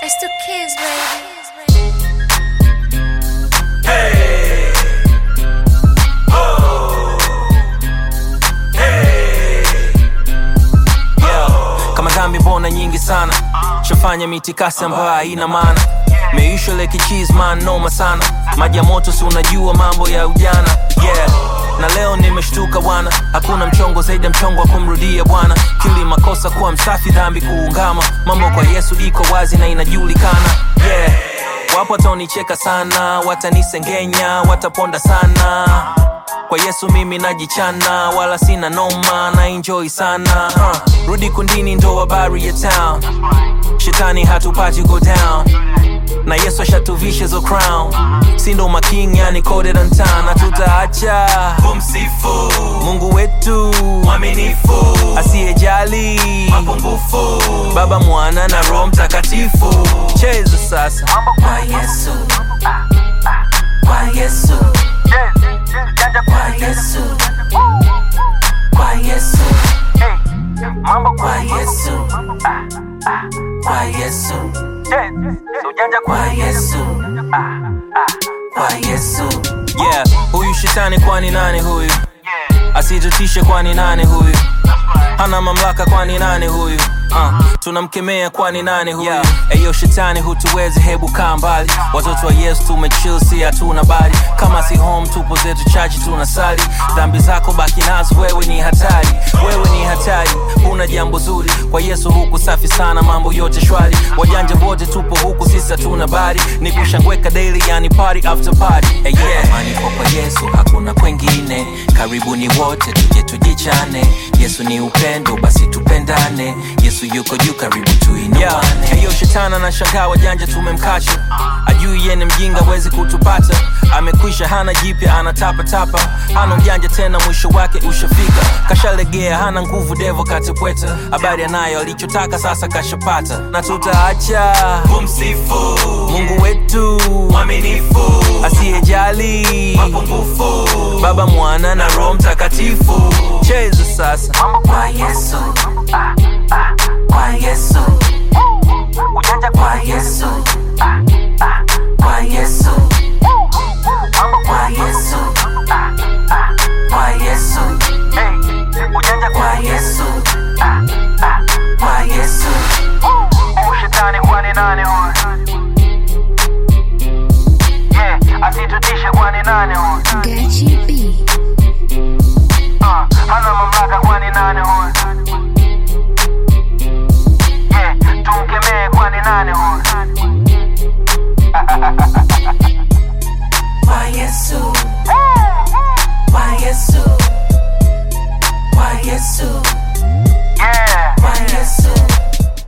It's the kids, baby. yeah. kama dhambi mbona nyingi sana shafanya mitikasi ambayo haina maana meisha leke chisman noma sana maji ya moto si unajua mambo ya ujana yeah na leo nimeshtuka bwana hakuna mchongo zaidi ya mchongo wa kumrudia bwana kili makosa kuwa msafi dhambi kuungama mambo kwa yesu iko wazi na inajulikana yeah wapo watanicheka sana watanisengenya wataponda sana kwa yesu mimi najichana wala sina noma na enjoy sana uh, rudi kundini ndo habari ya town shetani hatupati go down na yesu ashatuvisha zo crown sindo making yani coded on town na tutaacha kumsifu mungu wetu mwaminifu asiyejali mapungufu baba mwana na roho mtakatifu cheza sasa kwa yesu kwa yesu kwa yesu kwa yesu kwa yesu kwa yesu kwa yesu kwa yesu yeah huyu shetani kwani nani huyu asitutishe kwani nani huyu hana mamlaka kwani nani huyu uh, tunamkemea kwani nani huyu yeah. eyo shetani hutuwezi hebu kaa mbali watoto wa yesu tumechill si hatuna bali kama si home tupo zetu chachi tunasali dhambi zako baki nazo wewe ni hatari wewe ni hatari huna jambo zuri kwa yesu huku safi sana mambo yote shwari wajanja wote tupo huku sisi hatuna bari ni kushangweka daily yani party after party hey, yeah. Amani kwa kwa yesu hakuna kwengine karibuni wote tuje tujichane yesu ni upendo basi tupendane yesu yuko juu karibu tuinuane yeah. hiyo shetana na shangaa wajanja tumemkacha ajui yene mjinga wezi kutupata amekwisha hana jipya anatapatapa hana ujanja tena mwisho wake ushafika kashalegea hana nguvu devo katepweta habari anayo alichotaka sasa kashapata na tutaacha kumsifu mungu wetu mwaminifu asiyejali mapungufu baba mwana na roho mtakatifu cheza sasa kwa yesu kwa yesu kwa yesu kwa yesu